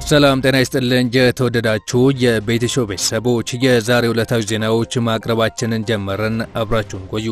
ሰላም ጤና ይስጥልን። የተወደዳችሁ የቤትሾ ቤተሰቦች የዛሬ ዕለታዊ ዜናዎች ማቅረባችንን ጀመርን። አብራችሁን ቆዩ።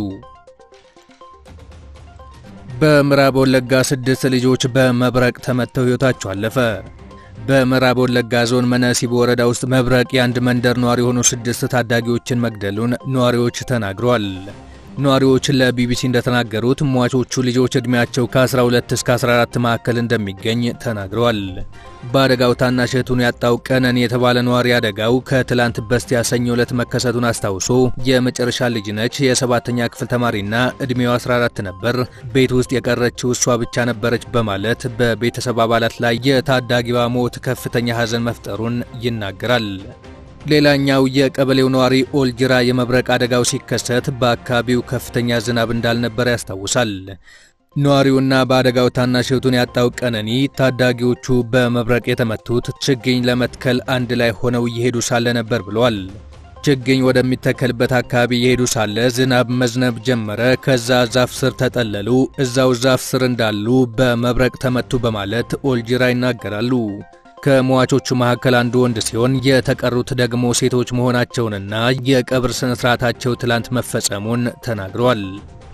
በምዕራብ ወለጋ ስድስት ልጆች በመብረቅ ተመተው ሕይወታቸው አለፈ። በምዕራብ ወለጋ ዞን መነሲቦ ወረዳ ውስጥ መብረቅ የአንድ መንደር ነዋሪ የሆኑ ስድስት ታዳጊዎችን መግደሉን ነዋሪዎች ተናግረዋል። ነዋሪዎች ለቢቢሲ እንደተናገሩት ሟቾቹ ልጆች ዕድሜያቸው ከ12 እስከ 14 መካከል እንደሚገኝ ተናግረዋል። በአደጋው ታናሽ እህቱን ያጣው ቀነኒ የተባለ ነዋሪ አደጋው ከትላንት በስቲያ ሰኞ ዕለት መከሰቱን አስታውሶ የመጨረሻ ልጅ ነች፣ የሰባተኛ ክፍል ተማሪና ዕድሜው 14 ነበር፣ ቤት ውስጥ የቀረችው እሷ ብቻ ነበረች በማለት በቤተሰብ አባላት ላይ የታዳጊዋ ሞት ከፍተኛ ሐዘን መፍጠሩን ይናገራል። ሌላኛው የቀበሌው ነዋሪ ኦልጅራ የመብረቅ አደጋው ሲከሰት በአካባቢው ከፍተኛ ዝናብ እንዳልነበረ ያስታውሳል። ነዋሪውና በአደጋው ታናሽ እህቱን ያጣው ቀነኒ ታዳጊዎቹ በመብረቅ የተመቱት ችግኝ ለመትከል አንድ ላይ ሆነው እየሄዱ ሳለ ነበር ብለዋል። ችግኝ ወደሚተከልበት አካባቢ እየሄዱ ሳለ ዝናብ መዝነብ ጀመረ። ከዛ ዛፍ ስር ተጠለሉ። እዛው ዛፍ ስር እንዳሉ በመብረቅ ተመቱ በማለት ኦልጅራ ይናገራሉ። ከሟቾቹ መካከል አንዱ ወንድ ሲሆን የተቀሩት ደግሞ ሴቶች መሆናቸውንና የቀብር ስነ ስርዓታቸው ትላንት መፈጸሙን ተናግረዋል።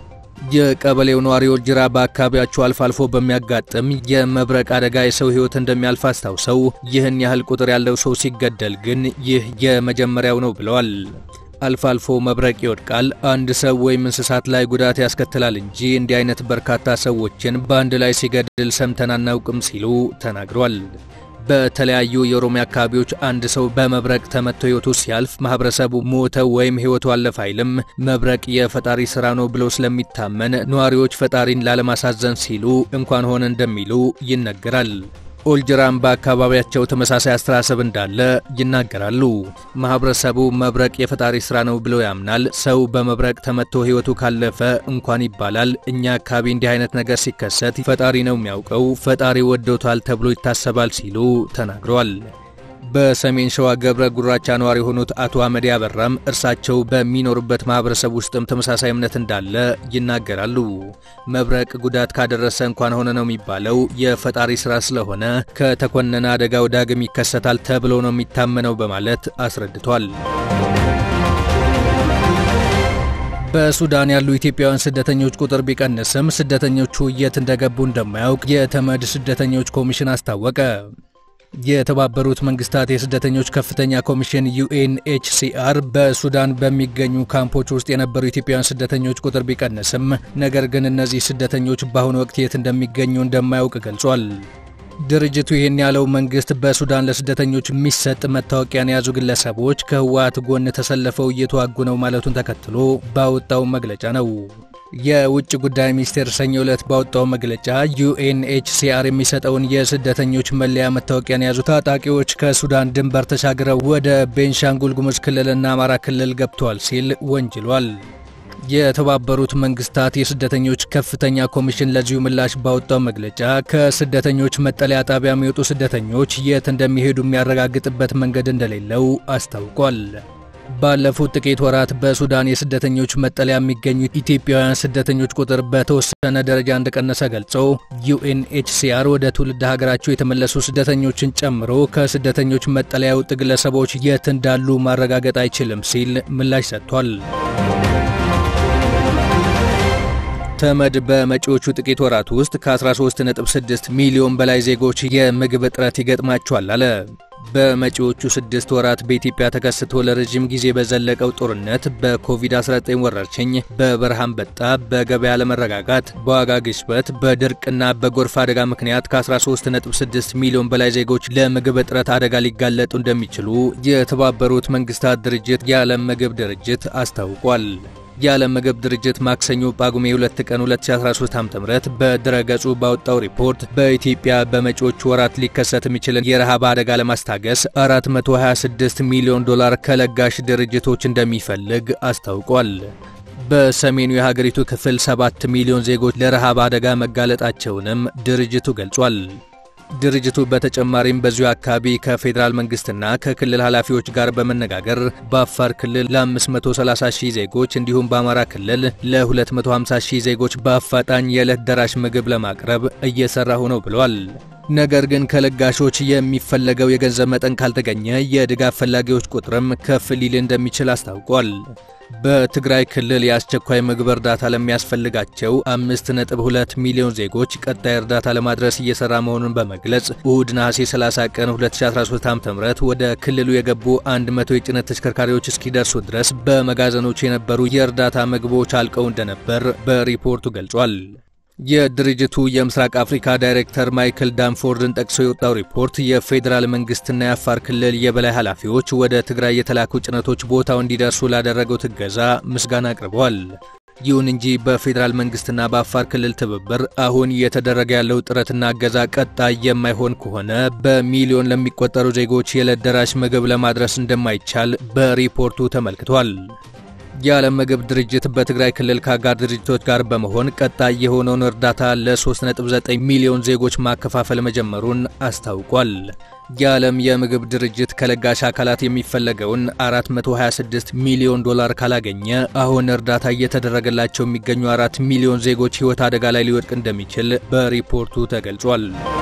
የቀበሌው ነዋሪ ኦልጅራ በአካባቢያቸው አልፎ አልፎ በሚያጋጥም የመብረቅ አደጋ የሰው ሕይወት እንደሚያልፍ አስታውሰው ይህን ያህል ቁጥር ያለው ሰው ሲገደል ግን ይህ የመጀመሪያው ነው ብለዋል። አልፎ አልፎ መብረቅ ይወድቃል፣ አንድ ሰው ወይም እንስሳት ላይ ጉዳት ያስከትላል እንጂ እንዲህ አይነት በርካታ ሰዎችን በአንድ ላይ ሲገድል ሰምተን አናውቅም ሲሉ ተናግሯል። በተለያዩ የኦሮሚያ አካባቢዎች አንድ ሰው በመብረቅ ተመቶ ሕይወቱ ሲያልፍ ማህበረሰቡ ሞተው ወይም ሕይወቱ አለፈ አይልም። መብረቅ የፈጣሪ ስራ ነው ብሎ ስለሚታመን ነዋሪዎች ፈጣሪን ላለማሳዘን ሲሉ እንኳን ሆነ እንደሚሉ ይነገራል። ኦልጅራም በአካባቢያቸው ተመሳሳይ አስተሳሰብ እንዳለ ይናገራሉ። ማህበረሰቡ መብረቅ የፈጣሪ ስራ ነው ብሎ ያምናል። ሰው በመብረቅ ተመቶ ሕይወቱ ካለፈ እንኳን ይባላል። እኛ አካባቢ እንዲህ አይነት ነገር ሲከሰት ፈጣሪ ነው የሚያውቀው፣ ፈጣሪ ወዶታል ተብሎ ይታሰባል ሲሉ ተናግረዋል። በሰሜን ሸዋ ገብረ ጉራቻ ነዋሪ የሆኑት አቶ አመዴ አበራም እርሳቸው በሚኖሩበት ማህበረሰብ ውስጥም ተመሳሳይ እምነት እንዳለ ይናገራሉ። መብረቅ ጉዳት ካደረሰ እንኳን ሆነ ነው የሚባለው፣ የፈጣሪ ስራ ስለሆነ ከተኮነነ አደጋው ዳግም ይከሰታል ተብሎ ነው የሚታመነው በማለት አስረድቷል። በሱዳን ያሉ ኢትዮጵያውያን ስደተኞች ቁጥር ቢቀንስም ስደተኞቹ የት እንደገቡ እንደማያውቅ የተመድ ስደተኞች ኮሚሽን አስታወቀ። የተባበሩት መንግስታት የስደተኞች ከፍተኛ ኮሚሽን ዩኤንኤችሲአር በሱዳን በሚገኙ ካምፖች ውስጥ የነበሩ ኢትዮጵያውያን ስደተኞች ቁጥር ቢቀንስም ነገር ግን እነዚህ ስደተኞች በአሁኑ ወቅት የት እንደሚገኙ እንደማያውቅ ገልጿል። ድርጅቱ ይህን ያለው መንግስት በሱዳን ለስደተኞች የሚሰጥ መታወቂያን የያዙ ግለሰቦች ከህወሓት ጎን ተሰልፈው እየተዋጉ ነው ማለቱን ተከትሎ ባወጣው መግለጫ ነው። የውጭ ጉዳይ ሚኒስቴር ሰኞ ዕለት ባወጣው መግለጫ ዩኤንኤችሲአር የሚሰጠውን የስደተኞች መለያ መታወቂያን የያዙ ታጣቂዎች ከሱዳን ድንበር ተሻግረው ወደ ቤንሻንጉል ጉሙዝ ክልልና አማራ ክልል ገብተዋል ሲል ወንጅሏል። የተባበሩት መንግስታት የስደተኞች ከፍተኛ ኮሚሽን ለዚሁ ምላሽ ባወጣው መግለጫ ከስደተኞች መጠለያ ጣቢያ የሚወጡ ስደተኞች የት እንደሚሄዱ የሚያረጋግጥበት መንገድ እንደሌለው አስታውቋል። ባለፉት ጥቂት ወራት በሱዳን የስደተኞች መጠለያ የሚገኙ ኢትዮጵያውያን ስደተኞች ቁጥር በተወሰነ ደረጃ እንደቀነሰ ገልጾ ዩኤንኤችሲአር ወደ ትውልድ ሀገራቸው የተመለሱ ስደተኞችን ጨምሮ ከስደተኞች መጠለያ የወጡ ግለሰቦች የት እንዳሉ ማረጋገጥ አይችልም ሲል ምላሽ ሰጥቷል። ተመድ በመጪዎቹ ጥቂት ወራት ውስጥ ከ13.6 ሚሊዮን በላይ ዜጎች የምግብ እጥረት ይገጥማቸዋል አለ። በመጪዎቹ ስድስት ወራት በኢትዮጵያ ተከስቶ ለረዥም ጊዜ በዘለቀው ጦርነት፣ በኮቪድ-19 ወረርሽኝ፣ በበረሃ አንበጣ፣ በገበያ አለመረጋጋት፣ በዋጋ ግሽበት፣ በድርቅና በጎርፍ አደጋ ምክንያት ከ13.6 ሚሊዮን በላይ ዜጎች ለምግብ እጥረት አደጋ ሊጋለጡ እንደሚችሉ የተባበሩት መንግስታት ድርጅት የዓለም ምግብ ድርጅት አስታውቋል። የዓለም ምግብ ድርጅት ማክሰኞ ጳጉሜ 2 ቀን 2013 ዓ.ም በድረገጹ ባወጣው ሪፖርት በኢትዮጵያ በመጪዎቹ ወራት ሊከሰት የሚችልን የረሃብ አደጋ ለማስታገስ 426 ሚሊዮን ዶላር ከለጋሽ ድርጅቶች እንደሚፈልግ አስታውቋል። በሰሜኑ የሀገሪቱ ክፍል 7 ሚሊዮን ዜጎች ለረሃብ አደጋ መጋለጣቸውንም ድርጅቱ ገልጿል። ድርጅቱ በተጨማሪም በዚሁ አካባቢ ከፌዴራል መንግስትና ከክልል ኃላፊዎች ጋር በመነጋገር በአፋር ክልል ለ530 ሺህ ዜጎች እንዲሁም በአማራ ክልል ለ250 ሺህ ዜጎች በአፋጣኝ የዕለት ደራሽ ምግብ ለማቅረብ እየሰራሁ ነው ብለዋል። ነገር ግን ከለጋሾች የሚፈለገው የገንዘብ መጠን ካልተገኘ የድጋፍ ፈላጊዎች ቁጥርም ከፍ ሊል እንደሚችል አስታውቋል። በትግራይ ክልል የአስቸኳይ ምግብ እርዳታ ለሚያስፈልጋቸው 5.2 ሚሊዮን ዜጎች ቀጣይ እርዳታ ለማድረስ እየሰራ መሆኑን በመግለጽ እሁድ ነሐሴ 30 ቀን 2013 ዓ.ም ወደ ክልሉ የገቡ 100 የጭነት ተሽከርካሪዎች እስኪደርሱ ድረስ በመጋዘኖች የነበሩ የእርዳታ ምግቦች አልቀው እንደነበር በሪፖርቱ ገልጿል። የድርጅቱ የምስራቅ አፍሪካ ዳይሬክተር ማይክል ዳንፎርድን ጠቅሶ የወጣው ሪፖርት የፌዴራል መንግስትና የአፋር ክልል የበላይ ኃላፊዎች ወደ ትግራይ የተላኩ ጭነቶች ቦታው እንዲደርሱ ላደረገው እገዛ ምስጋና አቅርበዋል። ይሁን እንጂ በፌዴራል መንግስትና በአፋር ክልል ትብብር አሁን እየተደረገ ያለው ጥረትና እገዛ ቀጣይ የማይሆን ከሆነ በሚሊዮን ለሚቆጠሩ ዜጎች የዕለት ደራሽ ምግብ ለማድረስ እንደማይቻል በሪፖርቱ ተመልክቷል። የዓለም ምግብ ድርጅት በትግራይ ክልል ከአጋር ድርጅቶች ጋር በመሆን ቀጣይ የሆነውን እርዳታ ለ3.9 ሚሊዮን ዜጎች ማከፋፈል መጀመሩን አስታውቋል። የዓለም የምግብ ድርጅት ከለጋሽ አካላት የሚፈለገውን 426 ሚሊዮን ዶላር ካላገኘ አሁን እርዳታ እየተደረገላቸው የሚገኙ 4 ሚሊዮን ዜጎች ሕይወት አደጋ ላይ ሊወድቅ እንደሚችል በሪፖርቱ ተገልጿል።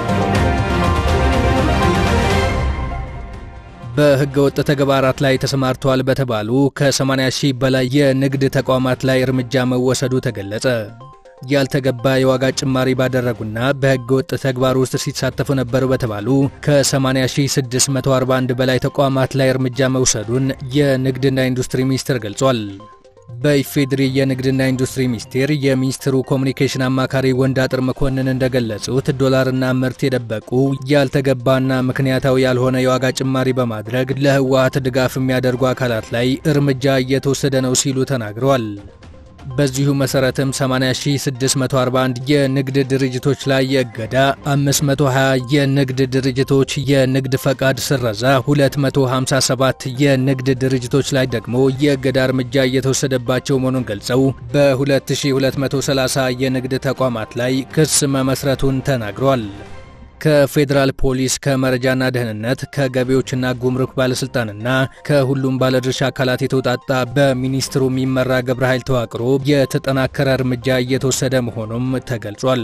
በሕገ ወጥ ተግባራት ላይ ተሰማርተዋል በተባሉ ከ80 ሺህ በላይ የንግድ ተቋማት ላይ እርምጃ መወሰዱ ተገለጸ። ያልተገባ የዋጋ ጭማሪ ባደረጉና በሕገ ወጥ ተግባር ውስጥ ሲሳተፉ ነበሩ በተባሉ ከ80641 በላይ ተቋማት ላይ እርምጃ መውሰዱን የንግድና ኢንዱስትሪ ሚኒስቴር ገልጿል። በኢፌድሪ የንግድና ኢንዱስትሪ ሚኒስቴር የሚኒስትሩ ኮሚኒኬሽን አማካሪ ወንዳጥር መኮንን እንደገለጹት ዶላርና ምርት የደበቁ ያልተገባና ምክንያታዊ ያልሆነ የዋጋ ጭማሪ በማድረግ ለህወሓት ድጋፍ የሚያደርጉ አካላት ላይ እርምጃ እየተወሰደ ነው ሲሉ ተናግረዋል። በዚሁ መሰረትም 80641 የንግድ ድርጅቶች ላይ የእገዳ፣ 520 የንግድ ድርጅቶች የንግድ ፈቃድ ስረዛ፣ 257 የንግድ ድርጅቶች ላይ ደግሞ የእገዳ እርምጃ እየተወሰደባቸው መሆኑን ገልጸው በ2230 የንግድ ተቋማት ላይ ክስ መመስረቱን ተናግሯል። ከፌዴራል ፖሊስ ከመረጃና ደህንነት ከገቢዎችና ጉምሩክ ባለስልጣንና ከሁሉም ባለድርሻ አካላት የተውጣጣ በሚኒስትሩ የሚመራ ግብረ ኃይል ተዋቅሮ የተጠናከረ እርምጃ እየተወሰደ መሆኑም ተገልጿል።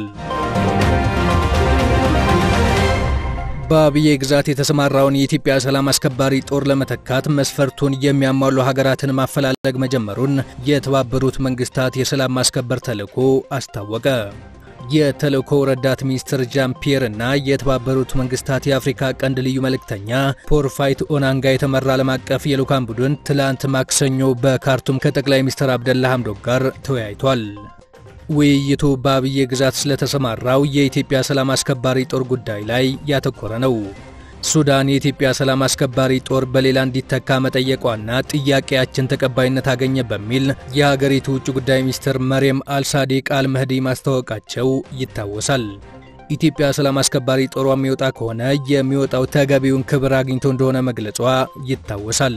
በአብዬ ግዛት የተሰማራውን የኢትዮጵያ ሰላም አስከባሪ ጦር ለመተካት መስፈርቱን የሚያሟሉ ሀገራትን ማፈላለግ መጀመሩን የተባበሩት መንግስታት የሰላም ማስከበር ተልዕኮ አስታወቀ። የተልእኮው ረዳት ሚኒስትር ጃን ፒየር እና የተባበሩት መንግስታት የአፍሪካ ቀንድ ልዩ መልእክተኛ ፖርፋይት ኦናንጋ የተመራ ዓለም አቀፍ የልዑካን ቡድን ትላንት ማክሰኞ በካርቱም ከጠቅላይ ሚኒስትር አብደላ ሐምዶክ ጋር ተወያይቷል። ውይይቱ በአብዬ ግዛት ስለተሰማራው የኢትዮጵያ ሰላም አስከባሪ ጦር ጉዳይ ላይ ያተኮረ ነው። ሱዳን የኢትዮጵያ ሰላም አስከባሪ ጦር በሌላ እንዲተካ መጠየቋና ጥያቄያችን ተቀባይነት አገኘ በሚል የሀገሪቱ ውጭ ጉዳይ ሚኒስትር መርየም አልሳዲቅ አልመህዲ ማስታወቃቸው ይታወሳል። ኢትዮጵያ ሰላም አስከባሪ ጦሯ የሚወጣ ከሆነ የሚወጣው ተገቢውን ክብር አግኝቶ እንደሆነ መግለጿ ይታወሳል።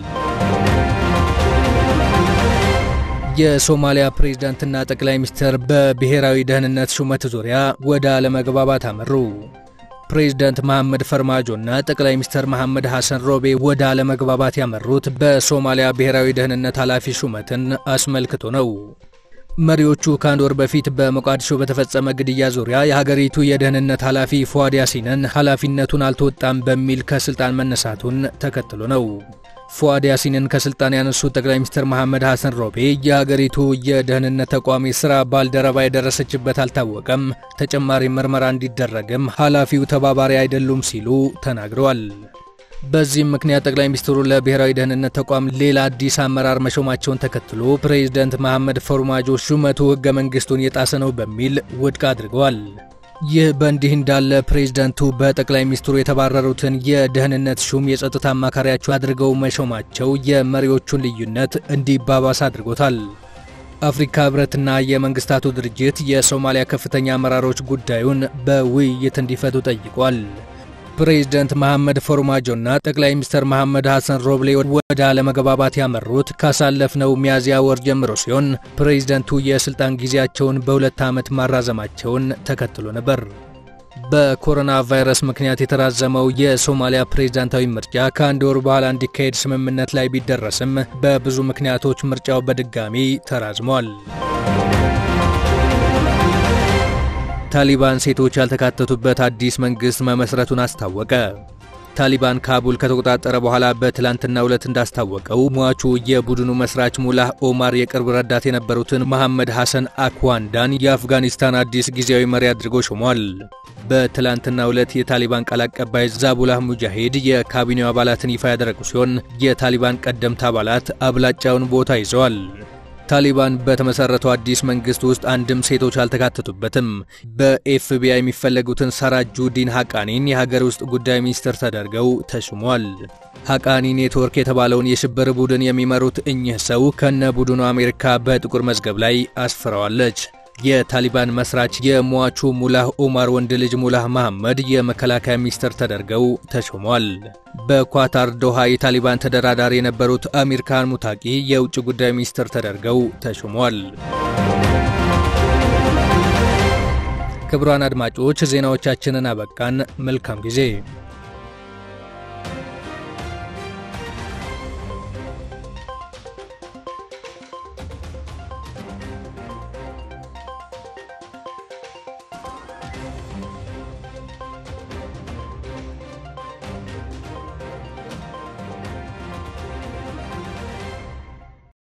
የሶማሊያ ፕሬዝዳንትና ጠቅላይ ሚኒስትር በብሔራዊ ደህንነት ሹመት ዙሪያ ወደ አለመግባባት አመሩ። ፕሬዝዳንት መሐመድ ፈርማጆና ጠቅላይ ሚኒስትር መሐመድ ሐሰን ሮቤ ወደ አለመግባባት ያመሩት በሶማሊያ ብሔራዊ ደህንነት ኃላፊ ሹመትን አስመልክቶ ነው። መሪዎቹ ከአንድ ወር በፊት በሞቃዲሾ በተፈጸመ ግድያ ዙሪያ የሀገሪቱ የደህንነት ኃላፊ ፉአድ ያሲንን ኃላፊነቱን አልተወጣም በሚል ከስልጣን መነሳቱን ተከትሎ ነው። ፉአድ ያሲንን ከስልጣን ያነሱት ጠቅላይ ሚኒስትር መሐመድ ሐሰን ሮቤ የሀገሪቱ የደህንነት ተቋም የሥራ ባልደረባ የደረሰችበት አልታወቀም፣ ተጨማሪ ምርመራ እንዲደረግም ኃላፊው ተባባሪ አይደሉም ሲሉ ተናግረዋል። በዚህም ምክንያት ጠቅላይ ሚኒስትሩ ለብሔራዊ ደህንነት ተቋም ሌላ አዲስ አመራር መሾማቸውን ተከትሎ ፕሬዝደንት መሐመድ ፈርማጆ ሹመቱ ሕገ መንግሥቱን የጣሰ ነው በሚል ውድቅ አድርገዋል። ይህ በእንዲህ እንዳለ ፕሬዝደንቱ በጠቅላይ ሚኒስትሩ የተባረሩትን የደህንነት ሹም የጸጥታ አማካሪያቸው አድርገው መሾማቸው የመሪዎቹን ልዩነት እንዲባባስ አድርጎታል። አፍሪካ ህብረትና የመንግስታቱ ድርጅት የሶማሊያ ከፍተኛ አመራሮች ጉዳዩን በውይይት እንዲፈቱ ጠይቋል። ፕሬዝደንት መሐመድ ፎርማጆና ጠቅላይ ሚኒስትር መሐመድ ሐሰን ሮብሌ ወደ አለመግባባት ያመሩት ካሳለፍነው ሚያዝያ ወር ጀምሮ ሲሆን ፕሬዝደንቱ የስልጣን ጊዜያቸውን በሁለት ዓመት ማራዘማቸውን ተከትሎ ነበር። በኮሮና ቫይረስ ምክንያት የተራዘመው የሶማሊያ ፕሬዝዳንታዊ ምርጫ ከአንድ ወር በኋላ እንዲካሄድ ስምምነት ላይ ቢደረስም በብዙ ምክንያቶች ምርጫው በድጋሚ ተራዝሟል። ታሊባን ሴቶች ያልተካተቱበት አዲስ መንግሥት መመስረቱን አስታወቀ። ታሊባን ካቡል ከተቆጣጠረ በኋላ በትላንትናው ዕለት እንዳስታወቀው ሟቹ የቡድኑ መስራች ሙላህ ኦማር የቅርብ ረዳት የነበሩትን መሐመድ ሐሰን አክዋንዳን የአፍጋኒስታን አዲስ ጊዜያዊ መሪ አድርጎ ሾሟል። በትላንትናው ዕለት የታሊባን ቃል አቀባይ ዛቡላህ ሙጃሂድ የካቢኔው አባላትን ይፋ ያደረጉ ሲሆን የታሊባን ቀደምት አባላት አብላጫውን ቦታ ይዘዋል። ታሊባን በተመሰረተው አዲስ መንግስት ውስጥ አንድም ሴቶች አልተካተቱበትም። በኤፍቢአይ የሚፈለጉትን ሳራጁዲን ሐቃኒን የሀገር ውስጥ ጉዳይ ሚኒስትር ተደርገው ተሹሟል። ሐቃኒ ኔትወርክ የተባለውን የሽብር ቡድን የሚመሩት እኚህ ሰው ከነ ቡድኑ አሜሪካ በጥቁር መዝገብ ላይ አስፍረዋለች። የታሊባን መስራች የሟቹ ሙላህ ኦማር ወንድ ልጅ ሙላህ መሐመድ የመከላከያ ሚኒስትር ተደርገው ተሾሟል። በኳታር ዶሃ የታሊባን ተደራዳሪ የነበሩት አሚር ካን ሙታቂ የውጭ ጉዳይ ሚኒስትር ተደርገው ተሾሟል። ክቡራን አድማጮች ዜናዎቻችንን አበቃን። መልካም ጊዜ